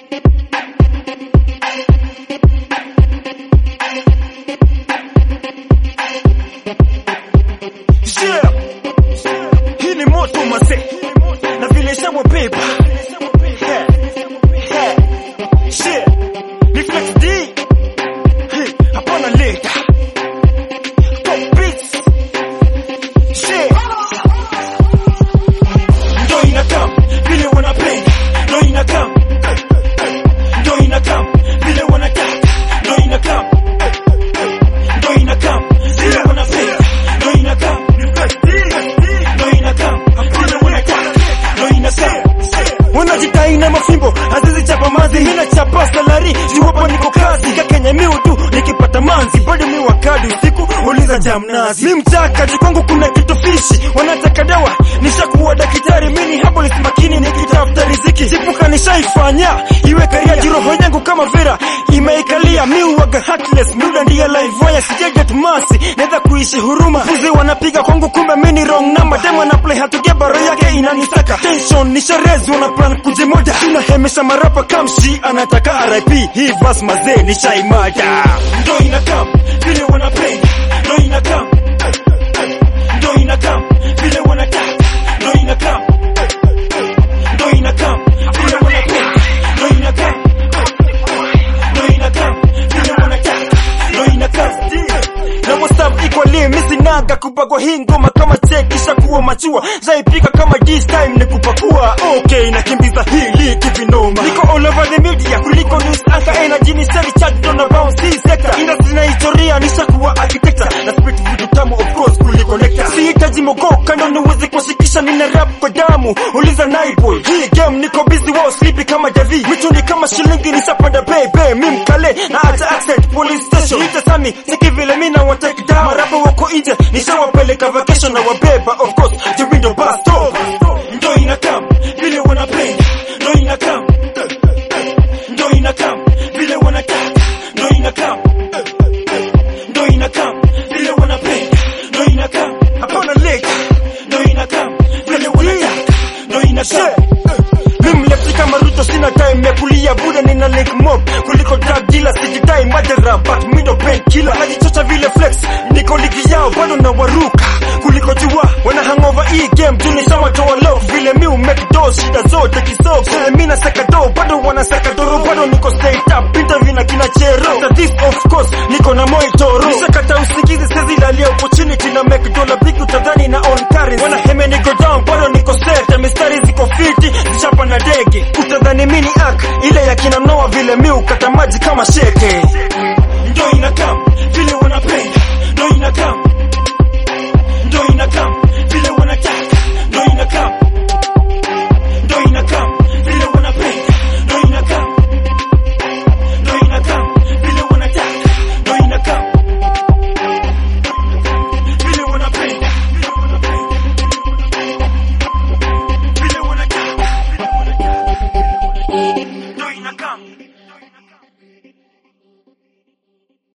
Yeah. Hii ni moto mase na vile shawabeba Yeah. Yeah. Yeah. Ni Flex D Hey, hapana leta Top beats Yeah. Ndo inakam vile wanapenda ndo inakam ndo inakam vile wanataka ndo inakam ndo inakam vile wanapenda ndo inakam ndo inakam vile wanataka ndo inakam wanajidai na mafimbo azizi chapa mazi hina chapa salari juwapo niko kazi kakenya miu tu nikipata manzi bado mi wakadi usiku uliza jamnazi mi mchakaji kwangu kuna kitu fishi wanataka dawa nishakuwa daktari mini hapo makini nikitafuta riziki chipuka nishaifanya iwe karia jiroho yangu kama vera imeikalia mi uwaga heartless muda ndiye live wire sijaget masi naweza kuishi huruma fuzi wanapiga kwangu kumbe mini wrong number demo na play hatugia baro yake inanisaka tension nisharezi wana plan kujimoja tunahemesha marapa kamshi anataka RIP hii verse mazee nishaimada ndo inakam vile wanapenda ndo inakam ndo inakam vile wanataka ndo inakam ndo inakam vile wanapenda ndo inakam ndo inakam vile wanataka ndo inakam na WhatsApp equally misinaga kupakwa hii ngoma kama chekisha kuwa machua zaipika kama this time ni kupakua okay nakimbiza hili kivinoma niko all over the media kuliko news anchor energy ni seri charge on around hii sector industry na historia nishakuwa architecture na spit vitu tamu of course kuliko nectar sihitaji mogoka ndo niweze kushikisha nina rap kwa damu uliza naiboy hii game niko busy wao sleepy kama Davi michuni kama shilingi nishapanda bebe mi mkale na acha accent police station ita sami siki vile mi na watake down marapa wako nje nishawapeleka vacation na wabeba of course the window bus stop ndo inakam vile wanapenda ndo inakam ndo inakam vile wanataka ndo inakam ndo inakam vile wanapenda ndo inakam hapana leka ndo inakam vile wanataka ndo inakam mimi lefti kama Ruto sina time ya kulia buda nina link mob kuliko drug dealer sijidai madera but mi ndo pain killer najichocha vile flex niko ligi yao bado na waruka kuliko jua wana hangover hii game tunishawatoa love vile mi umake dos shida zote kisoko vile mi naseka do bado wanaseka doro bado niko straight up interview na kina chero after this of course niko na moitoro nishakata usingizi sezi lalia opportunity na make dollar big utadhani na on currency wana heme niko down bado niko set mistari ziko fiti zichapa na dege utadhani mini ak ile ya kina noa vile mi ukata maji kama sheke ndo inakam vile wanapenda